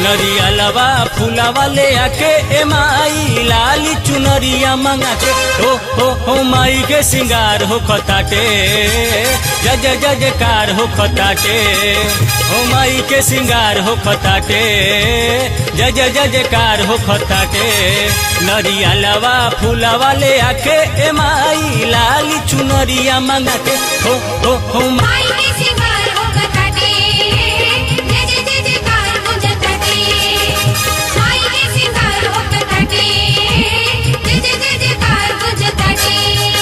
नरियलवा फूलवा ले आके ए माई लाली चुनरिया मंगा के हो हो हो माई के सिंगार हो खताटे जज जज कार हो खताटे हो माई के सिंगार हो खताटे जज जज कार हो खताटे नरियलवा फूलवा ले आके ए माई लाली चुनरिया मंगा के हो हो हो मा- माई के सिंगार हो कटाटे जय जय जय जयकार हो जताटे माई के सिंगार हो कटाटे जय जय जय जयकार हो जताटे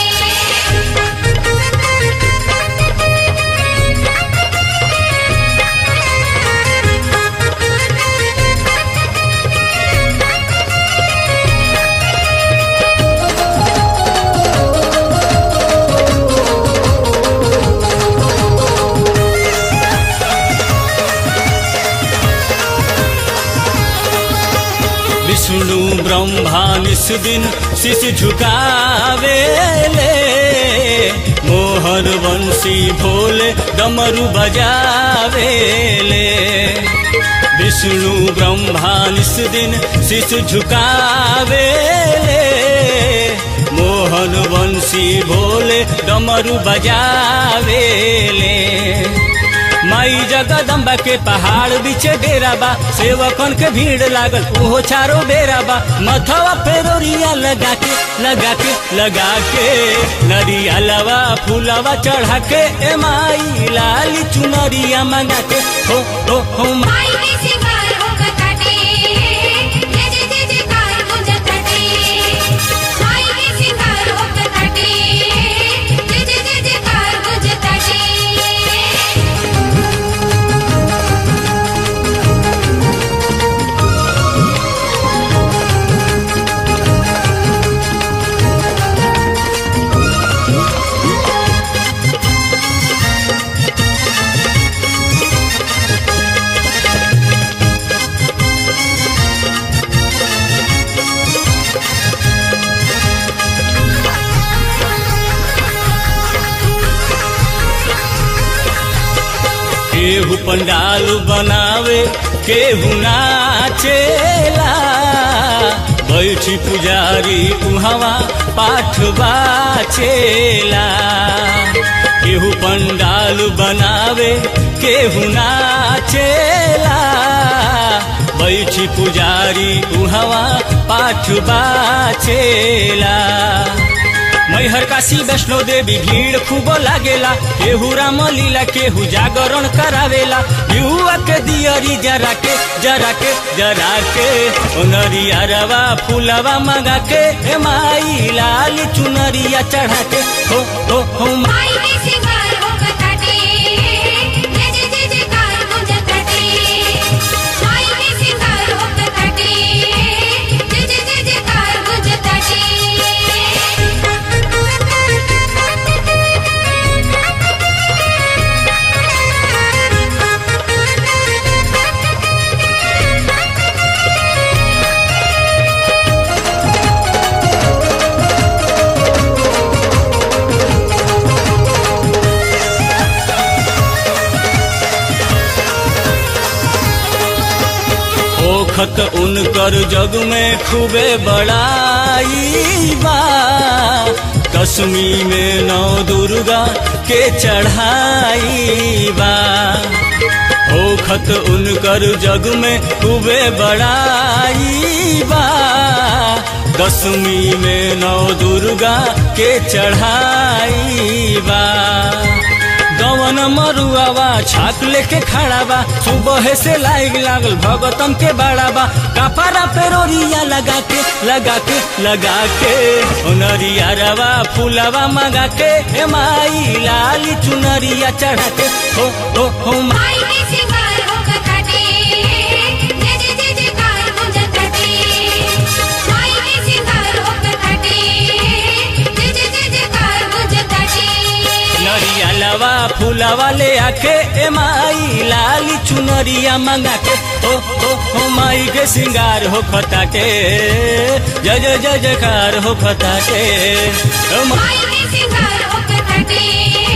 विष्णु ब्रह्मा निस दिन शीश झुकावेले मोहन वंशी भोले डमरू बजावेले विष्णु ब्रह्मा निस दिन शीश झुकावेले मोहन वंशी भोले डमरू बजावेले माई जगदम्बा के पहाड़ बीचे डेरा बा सेवकन के भीड़ लागल उहो चारो बेरा बा मथवा फेरोरिया लगा के लगा के लगा के नरियलवा फूलवा चढ़ा के ए माई लाली चुनरिया मंगा के हो हो हो मा- माई के सिंगार हो कटाटे जय जय जय जयकार हो जताटे माई के सिंगार हो कटाटे जय जय जय जयकार हो जताटे केहू पंडाल बनावे केहू नाचेला बैठी पुजारी उहवा पाठ बाचेला केहू पंडाल बनावे केहू नाचेला बैठी पुजारी उहवा पाठ बाचेला मैहर काशी वैष्णो देवी भीड़ खूब लागेला केहू राम लीला केहू जागरण करावेला युवा के दियरी जरा के जरा के जरा के ओ नरियरवा फूलवा मंगा के ए माई लाल चुनरिया चढ़ा के हो हो हो मा- माई के सिंगार हो कटाटे जय जय जय जयकार हो जताटे माई के सिंगार हो कटाटे जय जय जय जयकार हो जताटे ओखत उनकर जग में खूबे बड़ाई बा कसमी में नौ दुर्गा के चढ़ाई बा ओखत उनकर जग में खूबे बड़ाई बा दसवीं में नौ दुर्गा के चढ़ाई बा गवन मरुआवा छाक लेके खड़ा बा सुबह से लाइग लागल भगतन के बड़ा बा कपड़ा पेरोरिया लगा के लगा के लगा के ओ नरिया रवा फूलवा मंगा के ए माई लाली चुनरिया चढ़ा के हो हो हो मा- माई के सिंगार हो कटाटे जय जय जय जयकार हो जताटे माई के सिंगार हो कटाटे जय जय जय जयकार हो जताटे नरिया लवा फूलवा ले आके ए माई लाली चुनरिया मंगा के हो हो हो माई के सिंगार हो खताटे जय जय जय जयकार हो खताटे ओ मा- माई के सिंगार हो कटाटे